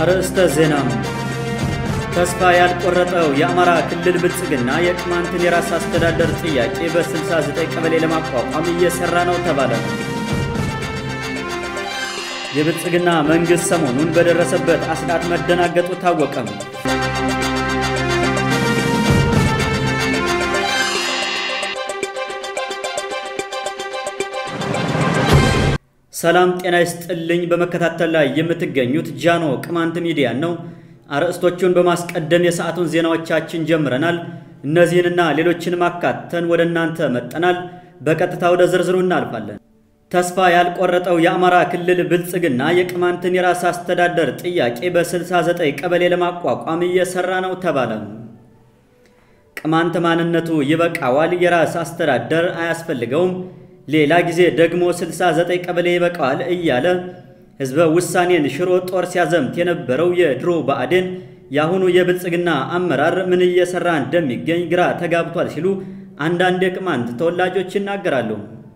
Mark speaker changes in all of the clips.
Speaker 1: አርዕስተ ዜና። ተስፋ ያልቆረጠው የአማራ ክልል ብልጽግና የቅማንትን የራስ አስተዳደር ጥያቄ በ69 ቀበሌ ለማቋቋም እየሰራ ነው ተባለ። የብልጽግና መንግሥት ሰሞኑን በደረሰበት አስዳት መደናገጡ ታወቀም። ሰላም ጤና ይስጥልኝ። በመከታተል ላይ የምትገኙት ጃኖ ቅማንት ሚዲያ ነው። አርዕስቶቹን በማስቀደም የሰዓቱን ዜናዎቻችን ጀምረናል። እነዚህንና ሌሎችንም አካተን ወደ እናንተ መጠናል። በቀጥታ ወደ ዝርዝሩ እናልፋለን። ተስፋ ያልቆረጠው የአማራ ክልል ብልጽግና የቅማንትን የራስ አስተዳደር ጥያቄ በ69 ቀበሌ ለማቋቋም እየሰራ ነው ተባለ። ቅማንት ማንነቱ ይበቃዋል፣ የራስ አስተዳደር አያስፈልገውም ሌላ ጊዜ ደግሞ 69 ቀበሌ ይበቃዋል እያለ ሕዝበ ውሳኔን ሽሮ ጦር ሲያዘምት የነበረው የድሮ ብአዴን የአሁኑ የብልጽግና አመራር ምን እየሰራ እንደሚገኝ ግራ ተጋብቷል ሲሉ አንዳንድ የቅማንት ተወላጆች ይናገራሉ።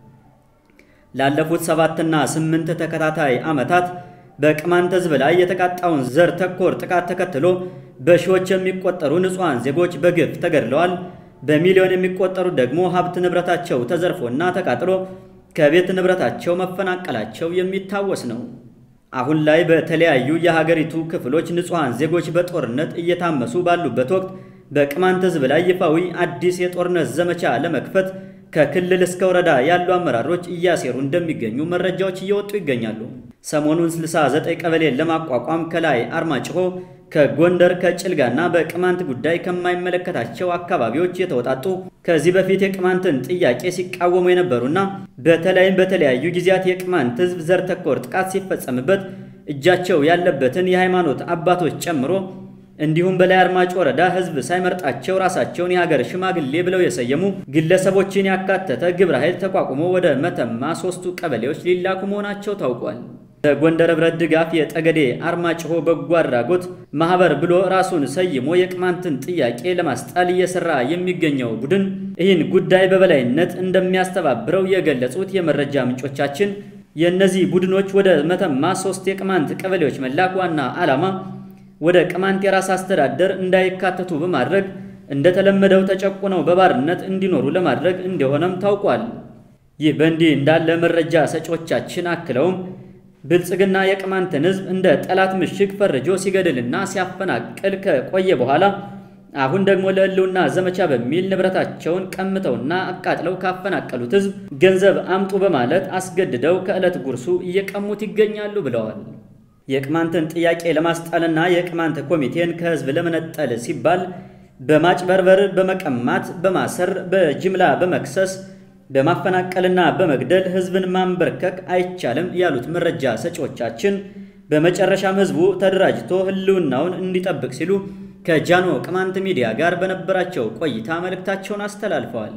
Speaker 1: ላለፉት ሰባትና ስምንት ተከታታይ ዓመታት በቅማንት ሕዝብ ላይ የተቃጣውን ዘር ተኮር ጥቃት ተከትሎ በሺዎች የሚቆጠሩ ንጹሐን ዜጎች በግፍ ተገድለዋል። በሚሊዮን የሚቆጠሩ ደግሞ ሀብት ንብረታቸው ተዘርፎና ተቃጥሎ ከቤት ንብረታቸው መፈናቀላቸው የሚታወስ ነው። አሁን ላይ በተለያዩ የሀገሪቱ ክፍሎች ንጹሐን ዜጎች በጦርነት እየታመሱ ባሉበት ወቅት በቅማንት ሕዝብ ላይ ይፋዊ አዲስ የጦርነት ዘመቻ ለመክፈት ከክልል እስከ ወረዳ ያሉ አመራሮች እያሴሩ እንደሚገኙ መረጃዎች እየወጡ ይገኛሉ። ሰሞኑን 69 ቀበሌን ለማቋቋም ከላይ አርማጭሆ ከጎንደር ከጭልጋና በቅማንት ጉዳይ ከማይመለከታቸው አካባቢዎች የተወጣጡ ከዚህ በፊት የቅማንትን ጥያቄ ሲቃወሙ የነበሩና በተለይም በተለያዩ ጊዜያት የቅማንት ሕዝብ ዘር ተኮር ጥቃት ሲፈጸምበት እጃቸው ያለበትን የሃይማኖት አባቶች ጨምሮ እንዲሁም በላይ አርማጭ ወረዳ ሕዝብ ሳይመርጣቸው ራሳቸውን የሀገር ሽማግሌ ብለው የሰየሙ ግለሰቦችን ያካተተ ግብረ ኃይል ተቋቁሞ ወደ መተማ ሶስቱ ቀበሌዎች ሊላኩ መሆናቸው ታውቋል። በጎንደር ህብረት ድጋፍ የጠገዴ አርማጭሆ በጎ አድራጎት ማህበር ብሎ ራሱን ሰይሞ የቅማንትን ጥያቄ ለማስጣል እየሰራ የሚገኘው ቡድን ይህን ጉዳይ በበላይነት እንደሚያስተባብረው የገለጹት የመረጃ ምንጮቻችን የእነዚህ ቡድኖች ወደ መተማ ሶስት የቅማንት ቀበሌዎች መላክ ዋና ዓላማ ወደ ቅማንት የራስ አስተዳደር እንዳይካተቱ በማድረግ እንደተለመደው ተጨቁነው በባርነት እንዲኖሩ ለማድረግ እንደሆነም ታውቋል። ይህ በእንዲህ እንዳለ መረጃ ሰጪዎቻችን አክለውም ብልጽግና የቅማንትን ሕዝብ እንደ ጠላት ምሽግ ፈርጆ ሲገድልና ሲያፈናቅል ከቆየ በኋላ አሁን ደግሞ ለሕልውና ዘመቻ በሚል ንብረታቸውን ቀምተውና አቃጥለው ካፈናቀሉት ሕዝብ ገንዘብ አምጡ በማለት አስገድደው ከዕለት ጉርሱ እየቀሙት ይገኛሉ ብለዋል። የቅማንትን ጥያቄ ለማስጣልና የቅማንት ኮሚቴን ከሕዝብ ለመነጠል ሲባል በማጭበርበር፣ በመቀማት፣ በማሰር፣ በጅምላ በመክሰስ በማፈናቀልና በመግደል ህዝብን ማንበርከክ አይቻልም ያሉት መረጃ ሰጪዎቻችን በመጨረሻም ህዝቡ ተደራጅቶ ህልውናውን እንዲጠብቅ ሲሉ ከጃኖ ቅማንት ሚዲያ ጋር በነበራቸው ቆይታ መልእክታቸውን አስተላልፈዋል።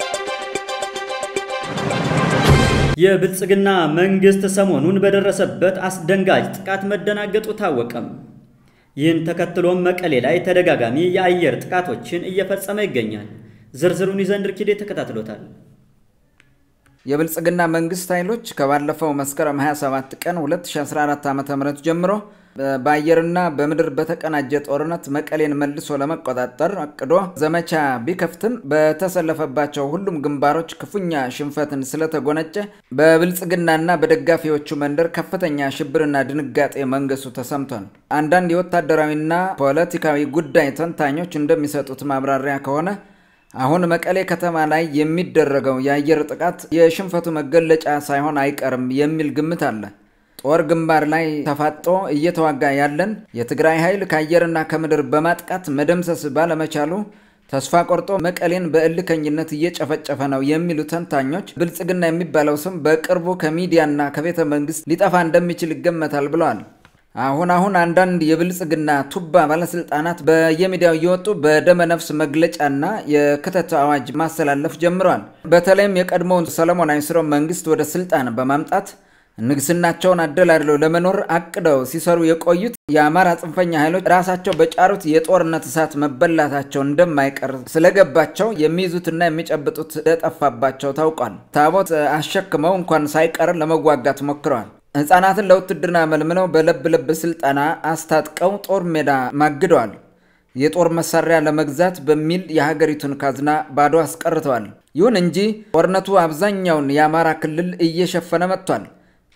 Speaker 1: የብልጽግና መንግስት ሰሞኑን በደረሰበት አስደንጋጭ ጥቃት መደናገጡ ታወቀም። ይህን ተከትሎም መቀሌ ላይ ተደጋጋሚ የአየር ጥቃቶችን እየፈጸመ ይገኛል። ዝርዝሩን ይዘንድር ኪዴ ተከታትሎታል።
Speaker 2: የብልጽግና መንግስት ኃይሎች ከባለፈው መስከረም 27 ቀን 2014 ዓ ም ጀምሮ በአየርና በምድር በተቀናጀ ጦርነት መቀሌን መልሶ ለመቆጣጠር አቅዶ ዘመቻ ቢከፍትም በተሰለፈባቸው ሁሉም ግንባሮች ክፉኛ ሽንፈትን ስለተጎነጨ በብልጽግናና በደጋፊዎቹ መንደር ከፍተኛ ሽብርና ድንጋጤ መንገሱ ተሰምቷል። አንዳንድ የወታደራዊና ፖለቲካዊ ጉዳይ ተንታኞች እንደሚሰጡት ማብራሪያ ከሆነ አሁን መቀሌ ከተማ ላይ የሚደረገው የአየር ጥቃት የሽንፈቱ መገለጫ ሳይሆን አይቀርም የሚል ግምት አለ። ጦር ግንባር ላይ ተፋጦ እየተዋጋ ያለን የትግራይ ኃይል ከአየርና ከምድር በማጥቃት መደምሰስ ባለመቻሉ ተስፋ ቆርጦ መቀሌን በእልከኝነት እየጨፈጨፈ ነው የሚሉ ተንታኞች ብልጽግና የሚባለው ስም በቅርቡ ከሚዲያና ከቤተ መንግስት ሊጠፋ እንደሚችል ይገመታል ብለዋል። አሁን አሁን አንዳንድ የብልጽግና ቱባ ባለስልጣናት በየሚዲያው እየወጡ በደመ ነፍስ መግለጫና የክተት አዋጅ ማስተላለፍ ጀምረዋል። በተለይም የቀድሞውን ሰለሞናዊ ስርወ መንግስት ወደ ስልጣን በማምጣት ንግስናቸውን አደላድለው ለመኖር አቅደው ሲሰሩ የቆዩት የአማራ ጽንፈኛ ኃይሎች ራሳቸው በጫሩት የጦርነት እሳት መበላታቸው እንደማይቀር ስለገባቸው የሚይዙትና የሚጨብጡት እንደጠፋባቸው ታውቋል። ታቦት አሸክመው እንኳን ሳይቀር ለመዋጋት ሞክረዋል። ሕፃናትን ለውትድርና መልምለው በለብ ለብ ስልጠና አስታጥቀው ጦር ሜዳ ማግደዋል። የጦር መሳሪያ ለመግዛት በሚል የሀገሪቱን ካዝና ባዶ አስቀርተዋል። ይሁን እንጂ ጦርነቱ አብዛኛውን የአማራ ክልል እየሸፈነ መጥቷል።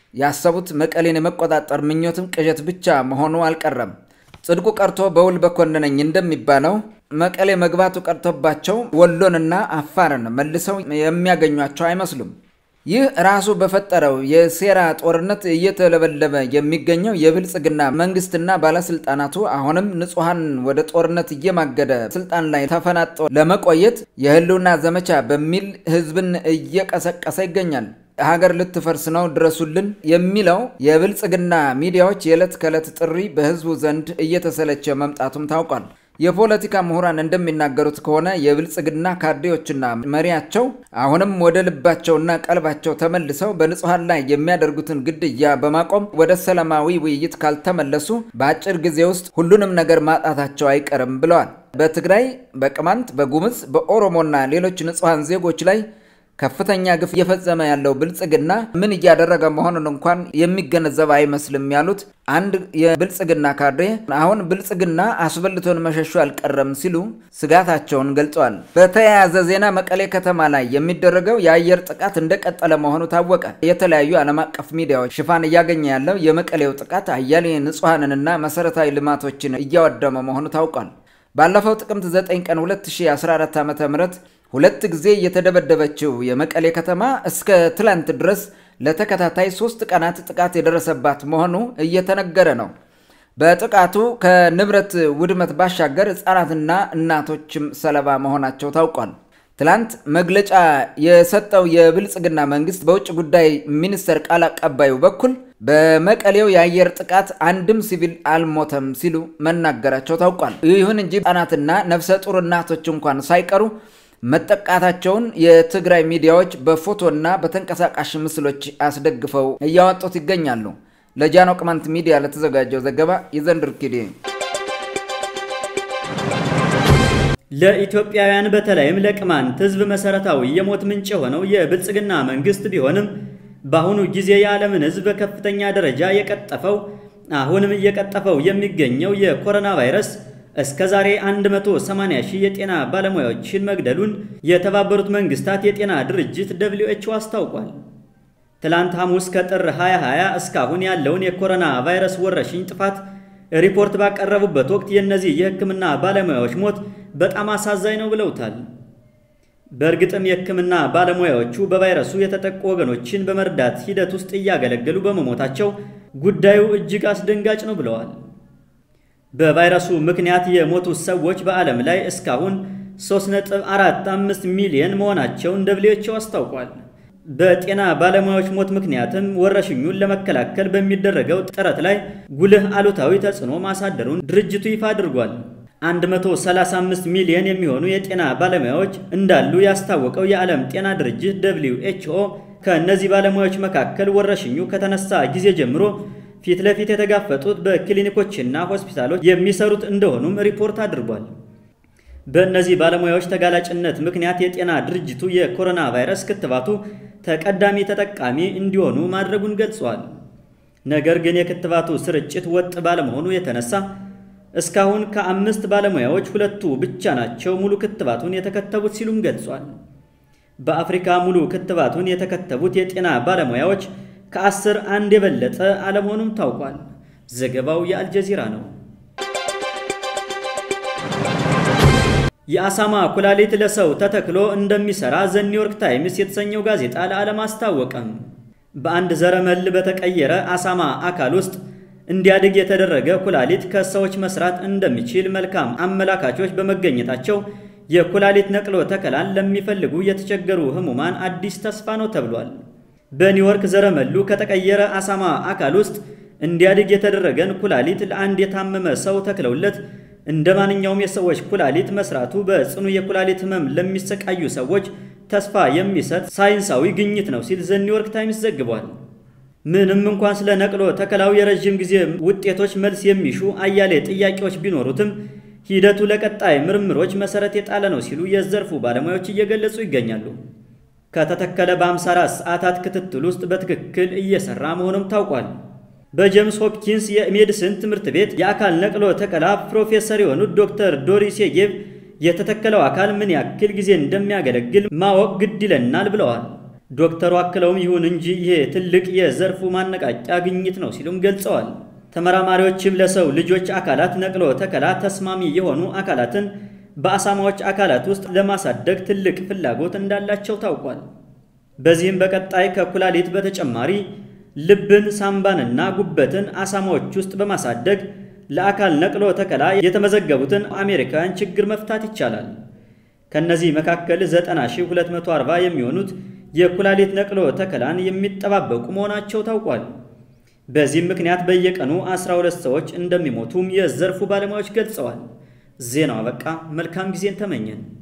Speaker 2: ያሰቡት መቀሌን የመቆጣጠር ምኞትም ቅዠት ብቻ መሆኑ አልቀረም። ጽድቁ ቀርቶ በውል በኮነነኝ እንደሚባለው መቀሌ መግባቱ ቀርቶባቸው ወሎንና አፋርን መልሰው የሚያገኟቸው አይመስሉም። ይህ ራሱ በፈጠረው የሴራ ጦርነት እየተለበለበ የሚገኘው የብልጽግና መንግስትና ባለስልጣናቱ አሁንም ንጹሐን ወደ ጦርነት እየማገደ ስልጣን ላይ ተፈናጦ ለመቆየት የህልውና ዘመቻ በሚል ህዝብን እየቀሰቀሰ ይገኛል። ሀገር ልትፈርስ ነው ድረሱልን የሚለው የብልጽግና ሚዲያዎች የዕለት ከዕለት ጥሪ በህዝቡ ዘንድ እየተሰለቸ መምጣቱም ታውቋል። የፖለቲካ ምሁራን እንደሚናገሩት ከሆነ የብልጽግና ካድሬዎችና መሪያቸው አሁንም ወደ ልባቸውና ቀልባቸው ተመልሰው በንጹሐን ላይ የሚያደርጉትን ግድያ በማቆም ወደ ሰላማዊ ውይይት ካልተመለሱ በአጭር ጊዜ ውስጥ ሁሉንም ነገር ማጣታቸው አይቀርም ብለዋል። በትግራይ፣ በቅማንት፣ በጉምዝ፣ በኦሮሞና ሌሎች ንጹሐን ዜጎች ላይ ከፍተኛ ግፍ እየፈጸመ ያለው ብልጽግና ምን እያደረገ መሆኑን እንኳን የሚገነዘብ አይመስልም ያሉት አንድ የብልጽግና ካድሬ አሁን ብልጽግና አስበልቶን መሸሹ አልቀረም ሲሉ ስጋታቸውን ገልጸዋል። በተያያዘ ዜና መቀሌ ከተማ ላይ የሚደረገው የአየር ጥቃት እንደቀጠለ መሆኑ ታወቀ። የተለያዩ ዓለም አቀፍ ሚዲያዎች ሽፋን እያገኘ ያለው የመቀሌው ጥቃት አያሌ ንጹሐንንና መሰረታዊ ልማቶችን እያወደመ መሆኑ ታውቋል። ባለፈው ጥቅምት 9 ቀን 2014 ዓ ም ሁለት ጊዜ የተደበደበችው የመቀሌ ከተማ እስከ ትላንት ድረስ ለተከታታይ ሶስት ቀናት ጥቃት የደረሰባት መሆኑ እየተነገረ ነው። በጥቃቱ ከንብረት ውድመት ባሻገር ሕፃናትና እናቶችም ሰለባ መሆናቸው ታውቋል። ትላንት መግለጫ የሰጠው የብልጽግና መንግስት በውጭ ጉዳይ ሚኒስቴር ቃል አቀባዩ በኩል በመቀሌው የአየር ጥቃት አንድም ሲቪል አልሞተም ሲሉ መናገራቸው ታውቋል። ይሁን እንጂ ሕፃናትና ነፍሰ ጡር እናቶች እንኳን ሳይቀሩ መጠቃታቸውን የትግራይ ሚዲያዎች በፎቶና በተንቀሳቃሽ ምስሎች አስደግፈው እያወጡት ይገኛሉ። ለጃኖ ቅማንት ሚዲያ ለተዘጋጀው ዘገባ የዘንድር ኪዴ
Speaker 1: ለኢትዮጵያውያን በተለይም ለቅማንት ህዝብ መሰረታዊ የሞት ምንጭ የሆነው የብልጽግና መንግስት ቢሆንም በአሁኑ ጊዜ የዓለምን ህዝብ በከፍተኛ ደረጃ የቀጠፈው አሁንም እየቀጠፈው የሚገኘው የኮሮና ቫይረስ እስከ ዛሬ 180 ሺህ የጤና ባለሙያዎችን መግደሉን የተባበሩት መንግስታት የጤና ድርጅት ደብሊው ኤች ኦ አስታውቋል። ትላንት ሐሙስ ከጥር 2020 እስካሁን ያለውን የኮሮና ቫይረስ ወረርሽኝ ጥፋት ሪፖርት ባቀረቡበት ወቅት የእነዚህ የህክምና ባለሙያዎች ሞት በጣም አሳዛኝ ነው ብለውታል። በእርግጥም የህክምና ባለሙያዎቹ በቫይረሱ የተጠቁ ወገኖችን በመርዳት ሂደት ውስጥ እያገለገሉ በመሞታቸው ጉዳዩ እጅግ አስደንጋጭ ነው ብለዋል። በቫይረሱ ምክንያት የሞቱት ሰዎች በዓለም ላይ እስካሁን 3.45 ሚሊዮን መሆናቸውን ደብሊው ኤች ኦ አስታውቋል። በጤና ባለሙያዎች ሞት ምክንያትም ወረርሽኙን ለመከላከል በሚደረገው ጥረት ላይ ጉልህ አሉታዊ ተጽዕኖ ማሳደሩን ድርጅቱ ይፋ አድርጓል። 135 ሚሊዮን የሚሆኑ የጤና ባለሙያዎች እንዳሉ ያስታወቀው የዓለም ጤና ድርጅት ደብሊው ኤች ኦ ከእነዚህ ባለሙያዎች መካከል ወረርሽኙ ከተነሳ ጊዜ ጀምሮ ፊት ለፊት የተጋፈጡት በክሊኒኮችና ሆስፒታሎች የሚሰሩት እንደሆኑም ሪፖርት አድርጓል። በእነዚህ ባለሙያዎች ተጋላጭነት ምክንያት የጤና ድርጅቱ የኮሮና ቫይረስ ክትባቱ ተቀዳሚ ተጠቃሚ እንዲሆኑ ማድረጉን ገልጿል። ነገር ግን የክትባቱ ስርጭት ወጥ ባለመሆኑ የተነሳ እስካሁን ከአምስት ባለሙያዎች ሁለቱ ብቻ ናቸው ሙሉ ክትባቱን የተከተቡት ሲሉም ገልጿል። በአፍሪካ ሙሉ ክትባቱን የተከተቡት የጤና ባለሙያዎች ከአስር አንድ የበለጠ አለመሆኑም ታውቋል። ዘገባው የአልጀዚራ ነው። የአሳማ ኩላሊት ለሰው ተተክሎ እንደሚሰራ ዘ ኒውዮርክ ታይምስ የተሰኘው ጋዜጣ ለዓለም አስታወቀም። በአንድ ዘረመል በተቀየረ አሳማ አካል ውስጥ እንዲያድግ የተደረገ ኩላሊት ከሰዎች መስራት እንደሚችል መልካም አመላካቾች በመገኘታቸው የኩላሊት ነቅሎ ተከላን ለሚፈልጉ የተቸገሩ ህሙማን አዲስ ተስፋ ነው ተብሏል። በኒውዮርክ ዘረመሉ ከተቀየረ አሳማ አካል ውስጥ እንዲያድግ የተደረገን ኩላሊት ለአንድ የታመመ ሰው ተክለውለት እንደ ማንኛውም የሰዎች ኩላሊት መስራቱ በጽኑ የኩላሊት ህመም ለሚሰቃዩ ሰዎች ተስፋ የሚሰጥ ሳይንሳዊ ግኝት ነው ሲል ዘ ኒውዮርክ ታይምስ ዘግቧል። ምንም እንኳን ስለ ነቅሎ ተከላው የረዥም ጊዜ ውጤቶች መልስ የሚሹ አያሌ ጥያቄዎች ቢኖሩትም ሂደቱ ለቀጣይ ምርምሮች መሰረት የጣለ ነው ሲሉ የዘርፉ ባለሙያዎች እየገለጹ ይገኛሉ። ከተተከለ በ54 ሰዓታት ክትትል ውስጥ በትክክል እየሰራ መሆኑም ታውቋል። በጄምስ ሆፕኪንስ የሜዲሲን ትምህርት ቤት የአካል ነቅሎ ተከላ ፕሮፌሰር የሆኑት ዶክተር ዶሪስ የጌቭ የተተከለው አካል ምን ያክል ጊዜ እንደሚያገለግል ማወቅ ግድ ይለናል ብለዋል። ዶክተሩ አክለውም ይሁን እንጂ ይሄ ትልቅ የዘርፉ ማነቃቂያ ግኝት ነው ሲሉም ገልጸዋል። ተመራማሪዎችም ለሰው ልጆች አካላት ነቅሎ ተከላ ተስማሚ የሆኑ አካላትን በአሳማዎች አካላት ውስጥ ለማሳደግ ትልቅ ፍላጎት እንዳላቸው ታውቋል። በዚህም በቀጣይ ከኩላሊት በተጨማሪ ልብን፣ ሳምባንና ጉበትን አሳማዎች ውስጥ በማሳደግ ለአካል ነቅሎ ተከላ የተመዘገቡትን አሜሪካውያን ችግር መፍታት ይቻላል። ከነዚህ መካከል 90240 የሚሆኑት የኩላሊት ነቅሎ ተከላን የሚጠባበቁ መሆናቸው ታውቋል። በዚህም ምክንያት በየቀኑ 12 ሰዎች እንደሚሞቱም የዘርፉ ባለሙያዎች ገልጸዋል። ዜናው አበቃ። መልካም ጊዜን ተመኘን።